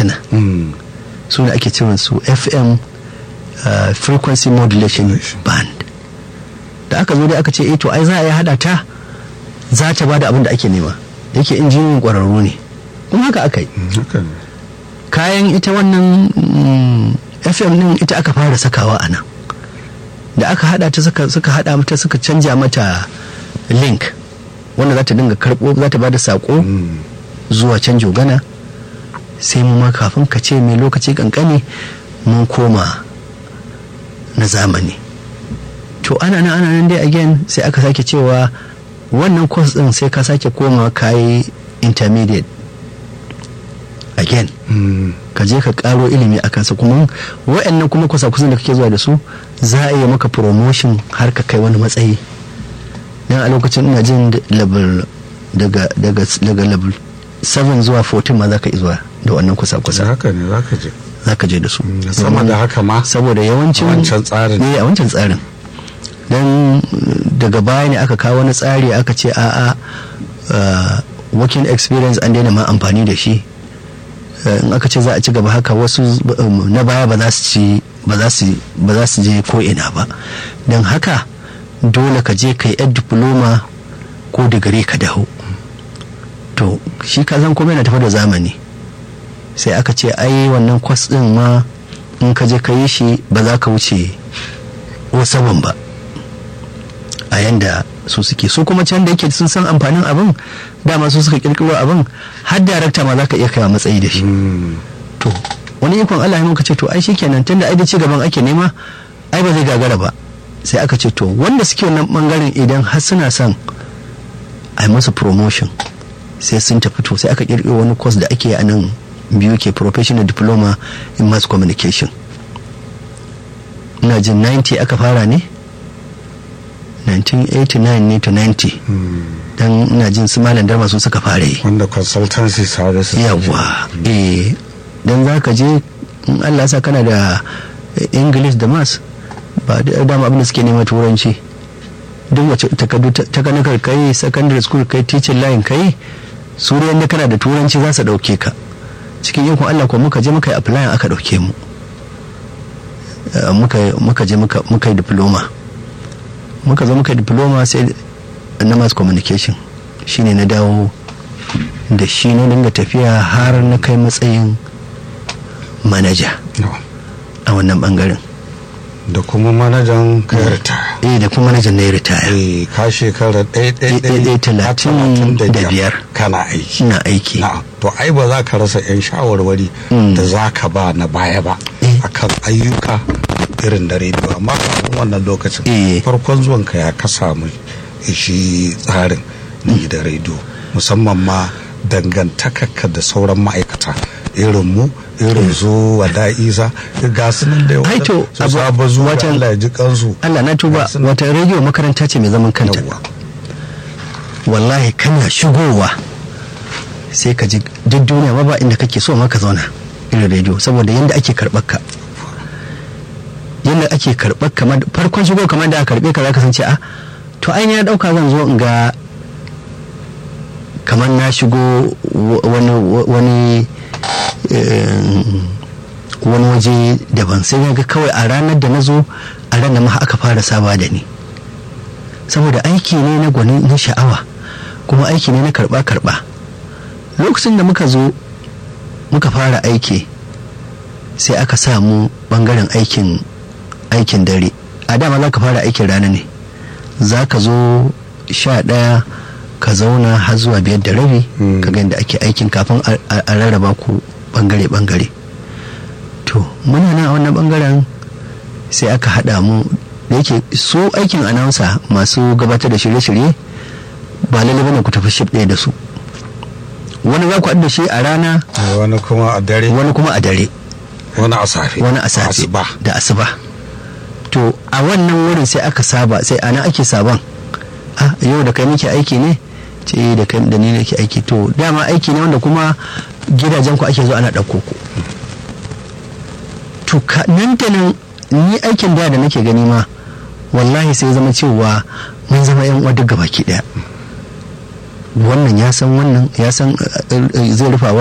tuna su ne ake cewa su fm uh, frequency modulation band da aka zo dai aka ce eh to ai za a yi hada ta za ta bada abin da ake nema yake injiniyan kwararru ne kuma haka aka yi kayan ita wannan fm din ita aka fara sakawa a nan da aka hada ta suka hada mata suka canja mata link wanda za ta dinga karbo za ta bada sako zuwa can jogana sai mu ma kafin ka ce mai lokaci kankani mun koma na zamani to ana nan ana nan dai again sai aka sake cewa wannan course din sai ka sake koma kayi intermediate again ka je ka karo ilimi a kansa kuma wa'annan kuma kusa kusan da kake zuwa da su za a iya maka promotion har ka kai wani matsayi dan a lokacin ina jin level daga daga daga level 7 zuwa 14 ma za ka zuwa da wannan kusa kusa haka ne za ka je za ka je da su sama da haka ma saboda yawancin wancan tsarin ne a wancan tsarin dan daga baya ne aka kawo wani tsari aka ce a'a working experience an daina ma amfani da shi in aka ce za a ci gaba haka wasu na baya ba za su ci ba za su je ko ina ba don haka dole ka je ka yi yan diploma ko digiri ka dawo to shi ka zan kuma yana tafi da zamani sai aka ce ai wannan kwas din ma in ka je ka yi shi ba za ka wuce wasaban ba a yanda su suke su kuma can da yake sun san amfanin abin dama su suka kirkiro abin har darakta ma za ka iya kai matsayi da shi to wani ikon Allah ya muka ce to ai shikenan tunda ai da ci gaban ake nema ai ba zai gagara ba sai aka ce to wanda suke wannan bangaren idan har suna son ai musu promotion sai sun tafi to sai aka kirkiro wani course da ake a nan biyu ke professional diploma in mass communication ina jin 90 aka fara ne 1989 ne to 90 dan ina jin su malam darma su suka fara yi wanda consultancy services yawa eh dan za ka je in Allah sa kana da english da mass ba da dama abin da suke nema turanci duk wace takardu takanakar kai secondary school kai teaching line kai su da kana da turanci za su dauke ka cikin yankun Allah ko muka je muka yi apply aka dauke mu muka je muka yi diploma muka zo muka diploma sai na mass communication shine na dawo da shi na dinga tafiya har na kai matsayin manaja a wannan bangaren da kuma manajan ka ritaya eh da kuma manajan na ritaya eh ka shekara ɗaya talatin da biyar kana aiki na aiki na'am to ai ba za ka rasa yan shawarwari da za ka ba na baya ba akan ayyuka irin da rediyo amma kafin wannan lokacin farkon zuwan ka ya ka samu shi tsarin na gidan rediyo musamman ma dangantakarka da sauran ma'aikata irin mu irin su wada isa ga su nan da yawa to su saba zuwa Allah ya ji kansu Allah na tuba wata rediyo makaranta ce mai zaman kanta wallahi kana shigowa sai ka ji duk duniya ma ba inda kake so ma ka zauna irin rediyo saboda yanda ake karɓar ka yadda ake karɓar kamar farkon shigo kamar da aka karɓe ka za ka san ce a to ai ya ɗauka zan zo in ga kamar na shigo wani wani wani waje daban sai ga kawai a ranar da na zo a ranar ma aka fara saba da ni saboda aiki ne na gwani na sha'awa kuma aiki ne na karɓa-karɓa lokacin da muka zo muka fara aiki sai aka samu bangaren aikin aikin dare a dama za ka fara aikin rana ne za ka zo sha ɗaya ka zauna har zuwa biyar da rabi ka ga da ake aikin kafin a rarraba ku bangare-bangare to muna nan a wannan bangaren sai aka haɗa mu da yake su aikin announcer masu gabatar da shirye-shirye ba lalle bane ku tafi ship ɗaya da su wani za ku haɗu da shi a rana wani kuma a dare wani kuma a dare wani a safe wani a safe da asuba to a wannan wurin sai aka saba sai ana ake saban a yau da kai muke aiki ne ce da kai da ni nake aiki to dama aiki ne wanda kuma gidajen ku ake zo ana ɗauko ku to nan da nan ni aikin da da nake gani ma wallahi sai zama cewa mun zama yan uwa duk gabaki daya wannan ya san wannan ya san zai rufawa